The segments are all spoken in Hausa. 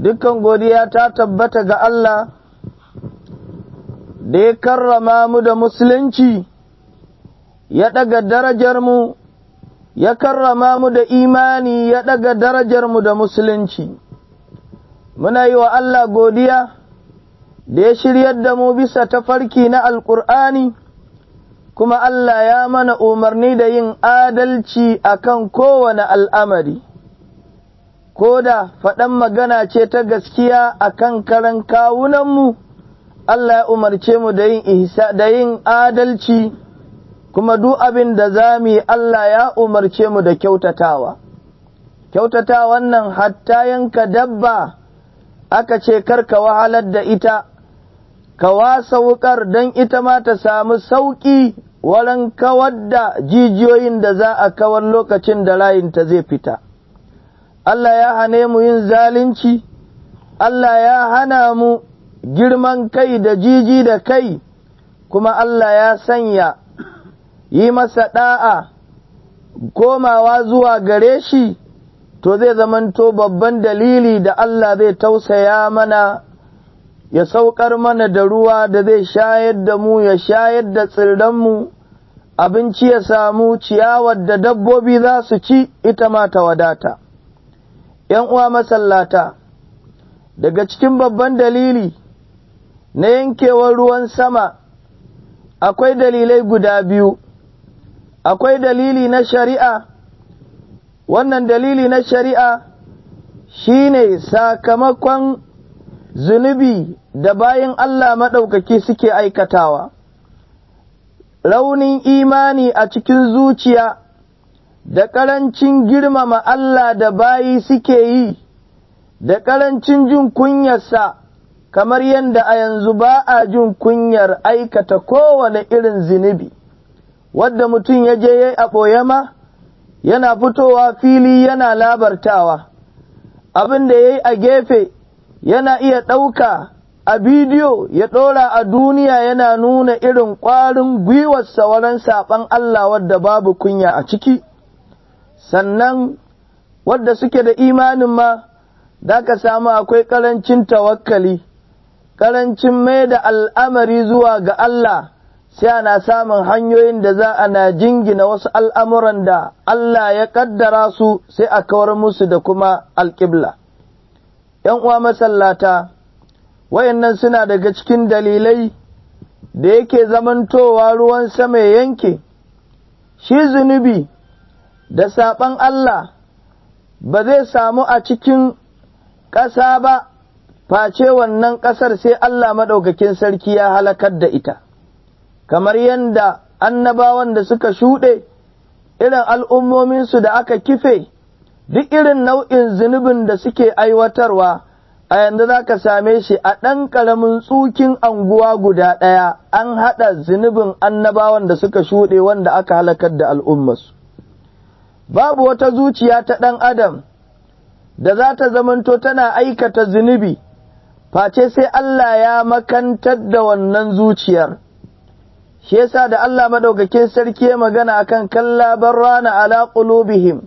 dukkan godiya ta tabbata ga Allah da ya karrama mu da musulunci ya ɗaga darajar mu ya karrama mu da imani ya ɗaga darajar mu da musulunci muna yi wa Allah godiya da ya shiryar da mu bisa tafarki na alƙur'ani kuma Allah ya mana umarni da yin adalci akan kowane al'amari. ko da faɗan magana ce ta gaskiya a kan karan kawunanmu, Allah ya umarce mu da yin ihsa da yin adalci, kuma duk abin da za mu yi Allah ya umarce mu da kyautatawa. Kyautata wannan hatta yanka dabba aka ce karka wahalar da ita, ka wasa wuƙar don ita ma ta samu sauƙi wurin kawar da jijiyoyin da za a kawar lokacin da layinta zai fita. Allah ya hane mu yin zalunci, Allah ya hana mu girman kai da jiji da kai, kuma Allah ya sanya yi masa ɗa'a komawa zuwa gare shi, to zai zamanto babban dalili da Allah zai tausaya mana, ya saukar mana da ruwa da zai shayar da mu, ya shayar da tsirranmu, abinci ya samu ciyawar da dabbobi za su ci ita ma ta wadata. ’yan uwa masallata, daga cikin babban dalili na yankewar ruwan sama, akwai dalilai guda biyu, akwai dalili na shari'a, wannan dalili na shari'a shi ne sakamakon zunubi da bayan Allah maɗaukaki suke aikatawa, raunin imani a cikin zuciya. da ƙarancin girmama Allah da bayi suke yi, da ƙarancin jin kunyarsa, kamar yadda a yanzu ba a jin kunyar aikata kowane irin zunubi, wadda mutum ya je ya yi a ɓoye ma, yana fitowa fili yana labartawa, abin da ya yi a gefe yana iya ɗauka a bidiyo ya ɗora a duniya yana nuna irin ƙwarin gwiwarsa wurin saɓan Allah wadda babu kunya a ciki. sannan wadda suke da imanin ma da ka samu akwai ƙarancin tawakkali, ƙarancin mai da al'amari zuwa ga Allah, sai ana samun hanyoyin da za a na jingina wasu al'amuran da Allah ya ƙaddara su sai a kawar musu da kuma alƙibla. ’Yan uwa masallata, wayannan suna daga cikin dalilai da yake zamantowa ruwan sama ya yanke, shi zunubi. da saɓan Allah ba zai samu a cikin ƙasa ba, face wannan ƙasar sai Allah maɗaukakin sarki ya halakar da ita, kamar yadda annabawan da suka shuɗe, irin al'ummominsu da aka kife, duk irin nau'in zunubin da suke aiwatarwa, a yanzu za ka same shi a ɗan ƙaramin tsukin anguwa guda ɗaya, an haɗa zunubin annabawan da suka shuɗe wanda aka halakar da al'ummarsu. babu wata zuciya ta ɗan adam da za ta zamanto tana aikata zunubi, face sai Allah ya makantar da wannan zuciyar. Shi yasa da Allah maɗaukakin sarki ya magana akan kalla rana ala qulubihim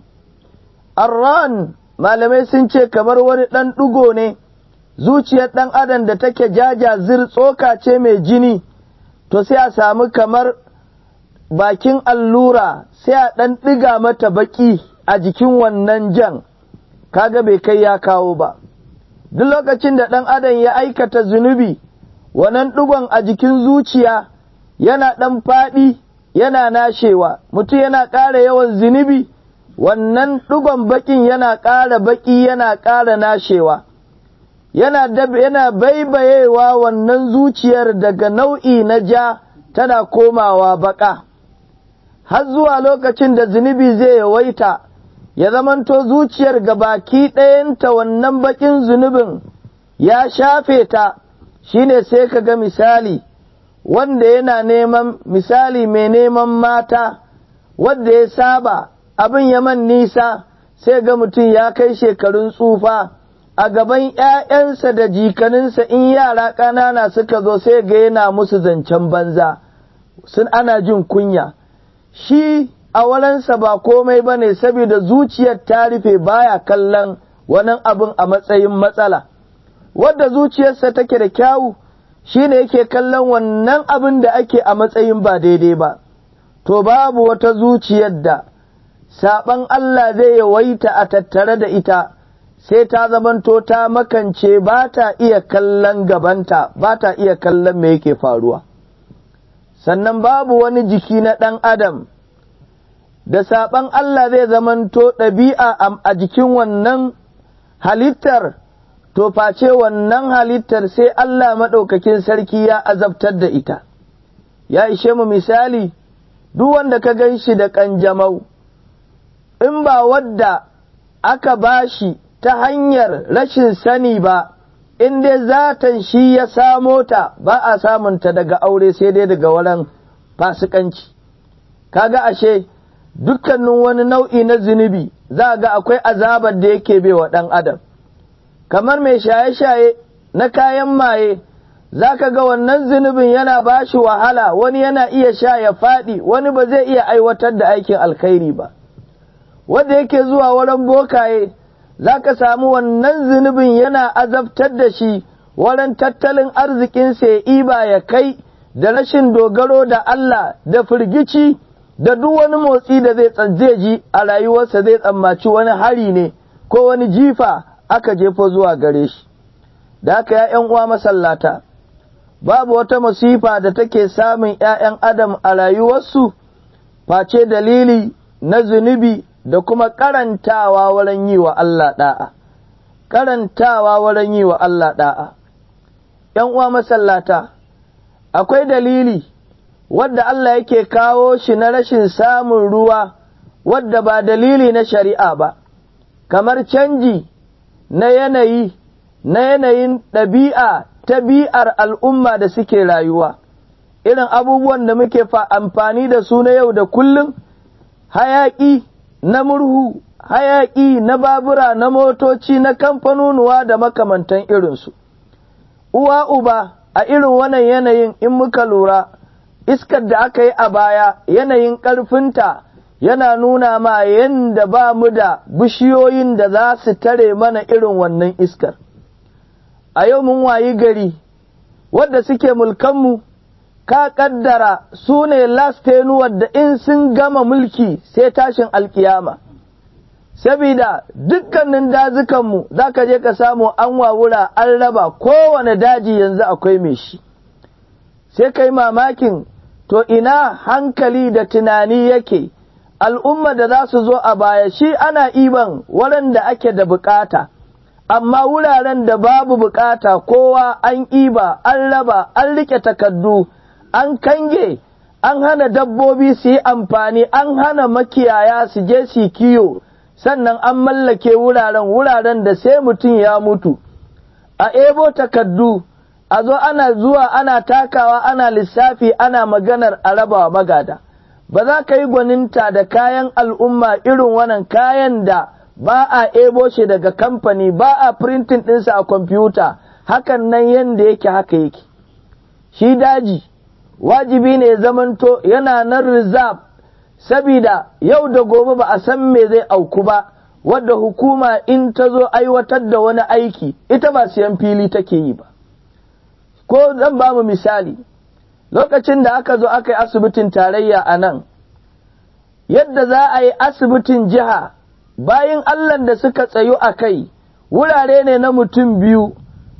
Arran malamai sun ce kamar wani ɗan ɗugo ne, zuciyar ɗan adam da take jaja zir tsoka ce mai jini, to sai a samu kamar bakin allura sai a ɗan ɗiga mata baƙi a jikin wannan jan, kaga bai kai ya kawo ba. Duk lokacin da ɗan adam ya aikata zunubi, wannan ɗigon a jikin zuciya yana ɗan faɗi yana nashewa, mutum yana ƙara yawan zunubi, wannan ɗigon baƙin yana ƙara baƙi yana ƙara nashewa. Yana, yana baibayewa wannan zuciyar daga nau'i na ja tana komawa baƙa. har zuwa lokacin da zunubi zai yawaita, ya zamanto zuciyar ga baki ɗayanta wannan baƙin zunubin ya shafe ta, shi ne sai ka ga misali, wanda yana neman misali mai neman mata, wanda ya saba abin ya man nisa, sai ga mutum ya kai shekarun tsufa, a gaban ‘ya'yansa da jikaninsa in yara ƙanana suka zo sai ga yana musu zancen banza, sun ana jin kunya. shi a walansa ba komai ba ne saboda zuciyar ta rufe baya kallon wani abin a matsayin matsala wadda zuciyarsa take da kyawu shi ne yake kallon wannan abin da ake a matsayin ba daidai ba, to babu wata zuciyar da saɓan Allah zai yawaita a tattare da ita, sai ta zamanto ta makance ba ta iya kallon gabanta, ba ta iya kallon me yake faruwa. Sannan babu wani jiki na ɗan Adam, da saɓan Allah zai zamanto ɗabi'a a jikin wannan halittar. to face wannan halittar sai Allah maɗaukakin sarki ya azabtar da ita, ya ishe mu misali, duk wanda ka gan shi da ƙanjamau, in ba wadda aka ba shi ta hanyar rashin sani ba, in dai zatan shi ya samo ta ba a samunta daga aure sai dai daga wurin fasikanci. Kaga ashe, dukkanin wani nau'i na zunubi za ga akwai azabar da yake wa ɗan adam. kamar mai shaye-shaye na kayan maye, za ka ga wannan zunubin yana ba shi wahala, wani yana iya sha ya faɗi, wani ba zai iya aiwatar da aikin alkhairi ba. Wanda yake zuwa wurin bokaye, za ka samu wannan zunubin yana azabtar da shi wurin tattalin arzikinsa ya iba ya kai da rashin dogaro da Allah da firgici da duk wani motsi da zai ji a rayuwarsa zai tsammaci wani hari ne ko wani jifa aka jefo zuwa gare shi, da haka ‘ya'yan uwa masallata, babu wata masifa da take samun ‘ya'yan Adam a rayuwarsu, face dalili na zunubi da kuma karantawa wurin yi wa Allah ɗa'a, karantawa wurin yi wa Allah ɗa'a. ‘Yan uwa masallata, akwai dalili wadda Allah yake kawo shi na rashin samun ruwa, wadda ba dalili na shari'a ba, kamar canji. na yanayi na yanayin ɗabi'a ta bi'ar al'umma da suke rayuwa, irin abubuwan da muke fa amfani da su na yau da kullum, hayaƙi na murhu, hayaƙi na babura, na motoci, na kamfanonuwa da makamantan irinsu. Uwa uba a irin wannan yanayin in muka lura, iskar da aka yi a baya yanayin ƙarfinta yana nuna ma yadda ba mu da bishiyoyin da za su tare mana irin wannan iskar. A yau mun wayi gari, wadda suke mulkanmu, ka ƙaddara su ne lastenuwar da in sun gama mulki sai tashin alkiyama. Sabida dukkanin dazukanmu za ka je ka samu an wawura an raba kowane daji yanzu akwai mai shi. Sai kai mamakin, to ina hankali da tunani yake. al'umma da za su zo a baya shi ana iban wurin da ake da bukata, amma wuraren da babu bukata kowa an iba, an raba, an rike takardu, an kange, an hana dabbobi su yi amfani, an hana makiyaya su je su kiyo, sannan an mallake wuraren wuraren da sai mutum ya mutu. A ebo takardu, a zo ana zuwa ana takawa ana lissafi ana maganar a rabawa magada. ba za ka yi gwaninta da kayan al'umma irin wannan kayan da ba a ebo shi daga kamfani ba a printing ɗinsa a kwamfuta hakan nan yadda yake haka yake shi daji wajibi ne zamanto yana nan reserve sabida yau da gobe ba a san me zai auku ba wadda hukuma in ta zo aiwatar da wani aiki ita ba siyan fili take yi ba ko zan ba mu misali lokacin da aka zo aka yi asibitin tarayya a nan, yadda za a yi asibitin jiha bayan Allah da suka tsayu a kai, wurare ne na mutum biyu,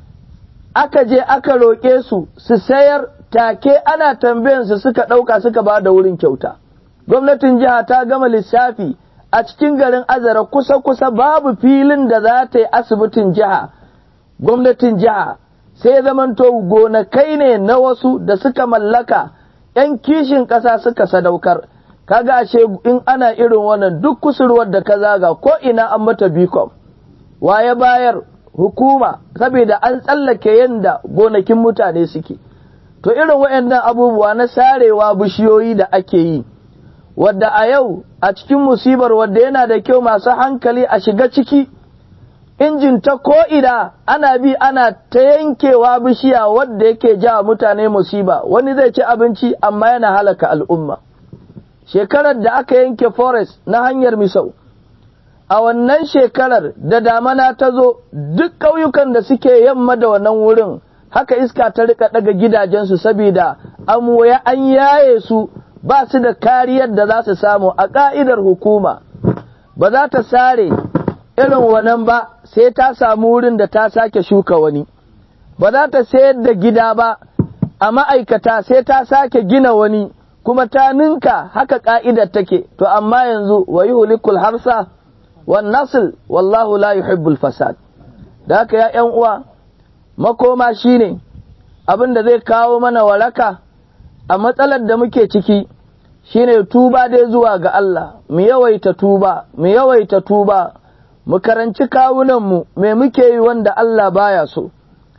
aka je aka roƙe su su sayar take ana tambayansu suka ɗauka suka ba da wurin kyauta. Gwamnatin jiha ta gama lissafi a cikin garin Azara kusa-kusa babu filin da za ta yi asibitin jiha, gwamnatin jiha. sai zamanto gonakai ne na wasu da suka mallaka ‘yan kishin ƙasa suka sadaukar, kaga ashe in ana irin wannan duk kusurwar da ka zaga ko ina an mata bikom, waye bayar hukuma saboda an tsallake yadda gonakin mutane suke. To irin waɗannan abubuwa na sarewa bishiyoyi da ake yi, wadda a yau a cikin musibar wadda yana da kyau masu hankali a shiga ciki. injin ta ko'ina ana bi ana ta yankewa bishiya wadda yake ja mutane musiba wani zai ci abinci amma yana halaka al'umma. Shekarar da aka yanke forest na hanyar misau, a wannan shekarar da damana ta zo duk ƙauyukan da suke yamma da wannan wurin haka iska ta rika daga gidajensu saboda amoya an yaye su ba su da kariyar da za su samu a ƙa'idar hukuma ba za ta sare irin wannan ba sai ta samu wurin da ta sake shuka wani ba za ta sayar da gida ba a ma'aikata sai ta sake gina wani kuma ta ninka haka ƙa'idar take to amma yanzu wa yuhlikul harsa wan nasl wallahu la yuhibbul fasad da haka ya ƴan uwa makoma shine abin da zai kawo mana waraka a matsalar da muke ciki shine tuba dai zuwa ga Allah mu yawaita tuba mu yawaita tuba mu karanci kawunanmu me muke yi wanda Allah baya so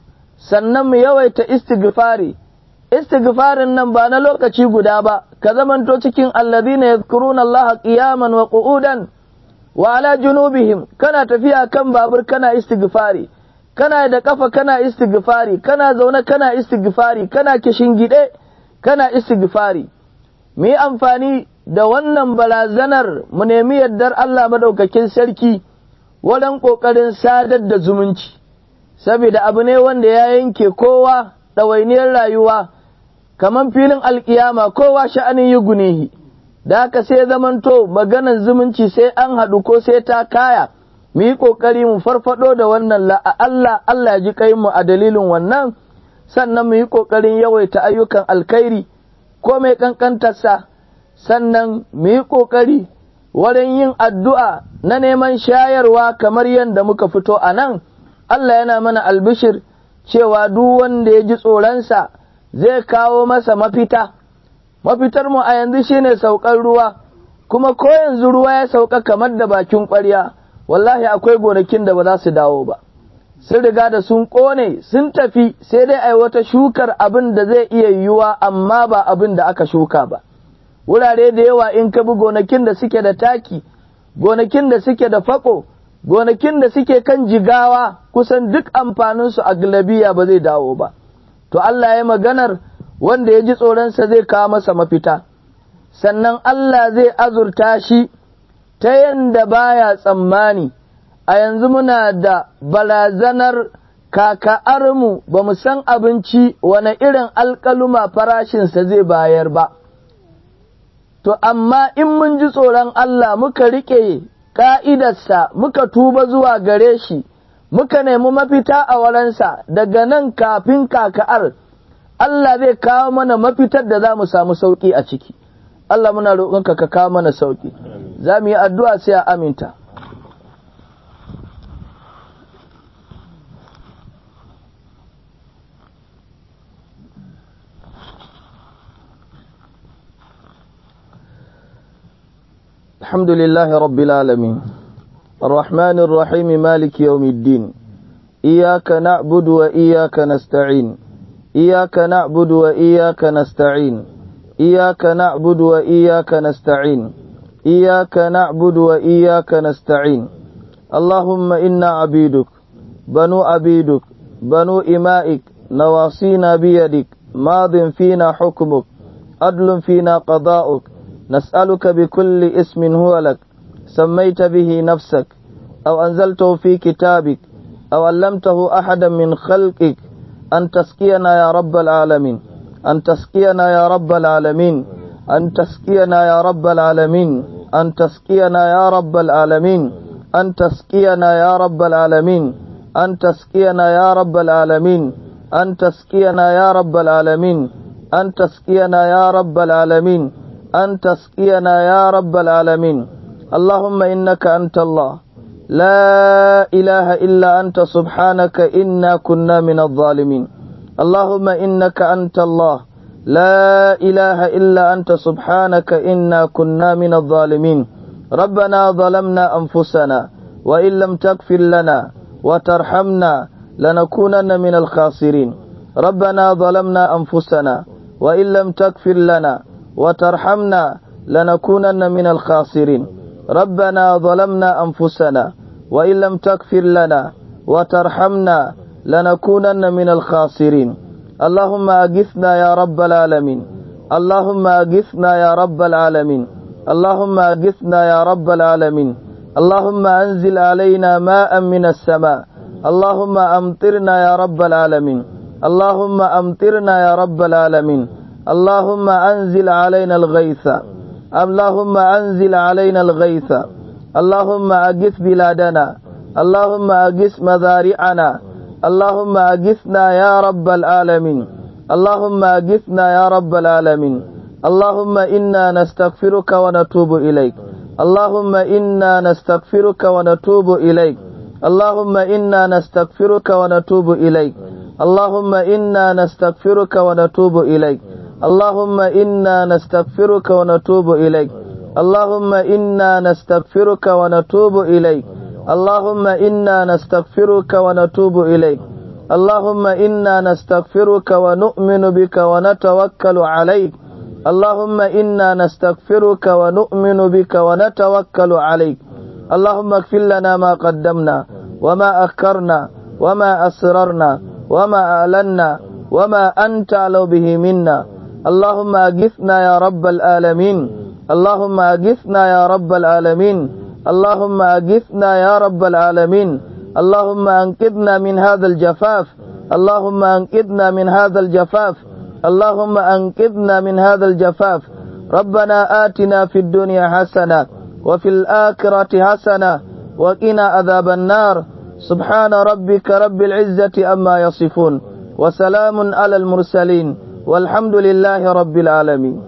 sannan mu yawaita istighfari istighfarin nan ba na lokaci guda ba ka zamanto cikin alladhina yadhkuruna Allah qiyaman wa qu'udan wa ala junubihim kana tafiya kan babur kana istighfari kana da kafa kana istighfari kana zaune kana istighfari kana kishingide kana istighfari mu yi amfani da wannan barazanar mu nemi yardar Allah madaukakin sarki wajen ƙoƙarin sadar da zumunci saboda abu ne wanda ya yanke kowa ɗawainiyar rayuwa kamar filin alkiyama kowa sha'anin yi gunehi da haka sai zamanto maganar zumunci sai an haɗu ko sai ta kaya mu yi ƙoƙari mu farfado da wannan la'a Allah Allah ji kai mu a dalilin wannan sannan mu yi ƙoƙarin yawaita ayyukan alkhairi ko mai ƙanƙantarsa sannan mu yi ƙoƙari wurin yin addu'a na neman shayarwa kamar yadda muka fito a nan Allah yana mana albishir cewa duk wanda ya ji tsoronsa zai kawo masa mafita mafitar mu a yanzu shine saukar ruwa kuma ko yanzu ruwa ya sauka kamar da bakin ƙwarya wallahi akwai gonakin da ba za su dawo ba sun riga da sun ƙone sun tafi sai dai ai wata shukar abin da zai iya yiwuwa amma ba abin da aka shuka ba wurare da yawa in ka bi gonakin da suke da taki gonakin da suke da fako gonakin da suke kan jigawa kusan duk amfaninsu a galabiya ba zai dawo ba to Allah ya maganar wanda ya ji tsoronsa zai kawo masa mafita sannan Allah zai azurta shi ta yanda baya tsammani a yanzu muna da barazanar kaka'armu ba mu san abinci wane irin alkaluma farashinsa zai bayar ba to amma in mun ji tsoron Allah muka riƙe ƙa'idarsa muka tuba zuwa gare shi muka nemi mafita a waransa daga nan kafin kaka'ar Allah zai kawo mana mafitar da za mu samu sauƙi a ciki Allah muna roƙonka ka kawo mana sauƙi za mu yi addu'a sai a aminta الحمد لله رب العالمين الرحمن الرحيم مالك يوم الدين إياك نعبد وإياك نستعين إياك نعبد وإياك نستعين إياك نعبد وإياك نستعين إياك نعبد وإياك نستعين اللهم إنا عبيدك بنو عبيدك بنو إمائك نواصينا بيدك ماض فينا حكمك عدل فينا قضاؤك نسألك بكل اسم هو لك سميت به نفسك أو أنزلته في كتابك أو علمته أحدا من خلقك أن تسقينا يا رب العالمين أن تسقينا يا رب العالمين أن تسقينا يا رب العالمين أن تسقينا يا رب العالمين أن تسقينا يا رب العالمين أن تسقينا يا رب العالمين أن تسقينا يا رب العالمين أن تسقينا يا رب العالمين أن تسقينا يا رب العالمين اللهم إنك أنت الله لا إله إلا أنت سبحانك إنا كنا من الظالمين اللهم إنك أنت الله لا إله إلا أنت سبحانك إنا كنا من الظالمين ربنا ظلمنا أنفسنا وإن لم تغفر لنا وترحمنا لنكونن من الخاسرين ربنا ظلمنا أنفسنا وإن لم تغفر لنا وترحمنا لنكونن من الخاسرين ربنا ظلمنا أنفسنا وإن لم تغفر لنا وترحمنا لنكونن من الخاسرين اللهم أغثنا يا رب العالمين اللهم أغثنا يا رب العالمين اللهم أغثنا يا رب العالمين اللهم أنزل علينا ماء من السماء اللهم أمطرنا يا رب العالمين اللهم أمطرنا يا رب العالمين اللهم أنزل علينا الغيث اللهم أنزل علينا الغيث اللهم أجث بلادنا اللهم أجث مزارعنا اللهم أجثنا يا رب العالمين اللهم أجثنا يا رب العالمين اللهم إنا نستغفرك ونتوب إليك اللهم إنا نستغفرك ونتوب إليك اللهم إنا نستغفرك ونتوب إليك اللهم إنا نستغفرك ونتوب إليك اللهم إنا نستغفرك ونتوب إليك اللهم إنا نستغفرك ونتوب إليك اللهم إنا نستغفرك ونتوب إليك اللهم إنا نستغفرك ونؤمن بك ونتوكل عليك اللهم إنا نستغفرك ونؤمن بك ونتوكل عليك اللهم اغفر لنا ما قدمنا وما أخرنا وما أسررنا وما أعلنا وما أنت أعلم به منا اللهم أغثنا يا رب العالمين اللهم أغثنا يا رب العالمين اللهم أغثنا يا رب العالمين اللهم أنقذنا من هذا الجفاف اللهم أنقذنا من هذا الجفاف اللهم أنقذنا من هذا الجفاف ربنا آتنا في الدنيا حسنة وفي الآخرة حسنة وقنا عذاب النار سبحان ربك رب العزة أما يصفون وسلام على المرسلين والحمد لله رب العالمين